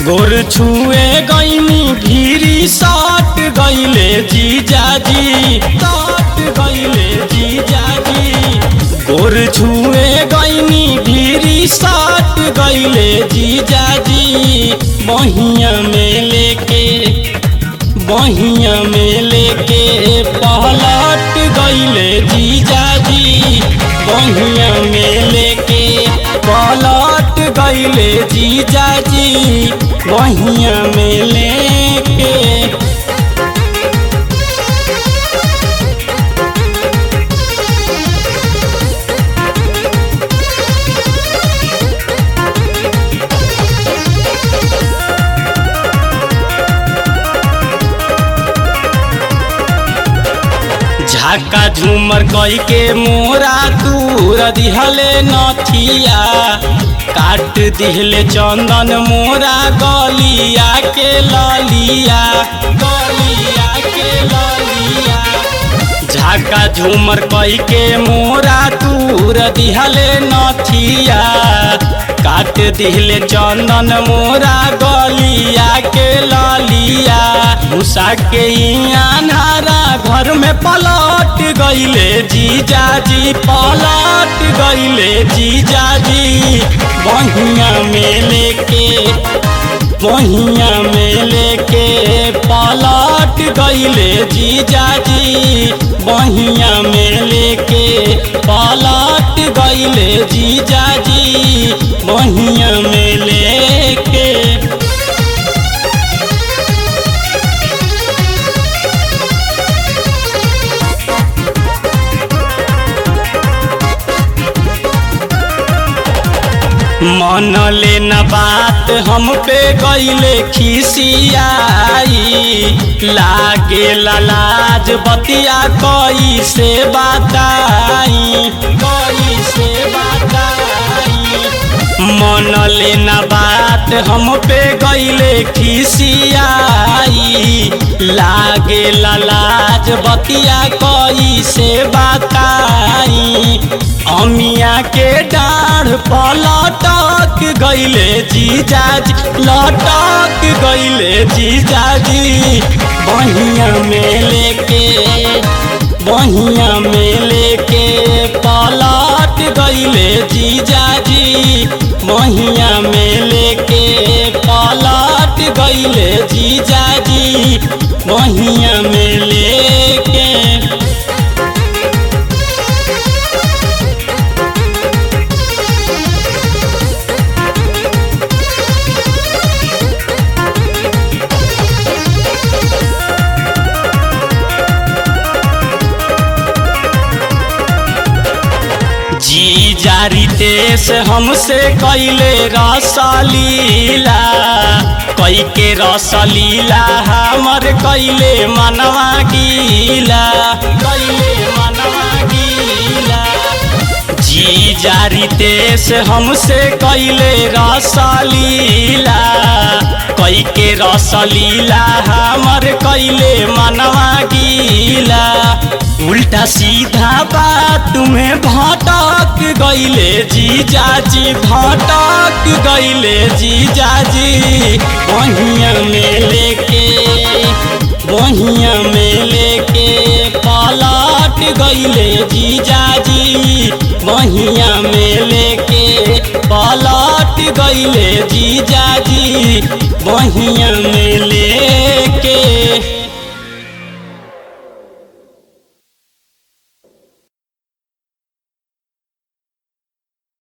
गोर छुए गईनी भीरी साट गईले जीजाजी साट गईले जीजाजी गोर छुए गईनी भीरी साट गईले जीजाजी बहिया में लेके बहिया में लेके पहलट गईले जीजाजी बहिया में लेके पलट गईले जीजाजी बहिया में लेके झाका झूमर कई के मोरा दूर दिहले नथिया काट दिहले चंदन मोरा गलिया के ललिया गलिया के ललिया झाका झूमर कई के मोरा दूर दिहले नथिया काट दिहले चंदन मोरा गलिया के ललिया भूसा के अनारा घर में पलट गईले जीजाजी पलट गईले जीजाजी बहिया में लेके बहिया में लेके पलट गईले जीजाजी बहिया में लेके पलट गईले जीजाजी बहिया में लेके मन लेना बात हम पे गईले खिसियाई लागे लाज बतिया कई से बताई कई से बताई मन लेना बात हम पे गईले खिसियाई लागे लाज बतिया कई से बताई अमिया के डाढ़ पलटक गईले जीजाजी लटक गईले जीजाजी बहिया में लेके बहिया में लेके पलट गईले जीजाजी बहिया में लेके पलट गईले जीजाजी बहिया में लेके जी जारी देश हमसे कैले रसलीला कई के रसलीला हमर कैले मनवा गीला कैले मनवा गीला जी जारी देश हमसे कैले रसलीला कई के रसलीला हमर कैले मनवा गीला उल्टा सीधा बात तुम्हें भटक गईले जीजाजी भटक गईले जीजाजी बहिया में लेके बहिया में लेके पलट गईले जीजाजी बहिया में लेके पलट गईले जीजाजी बहिया में ले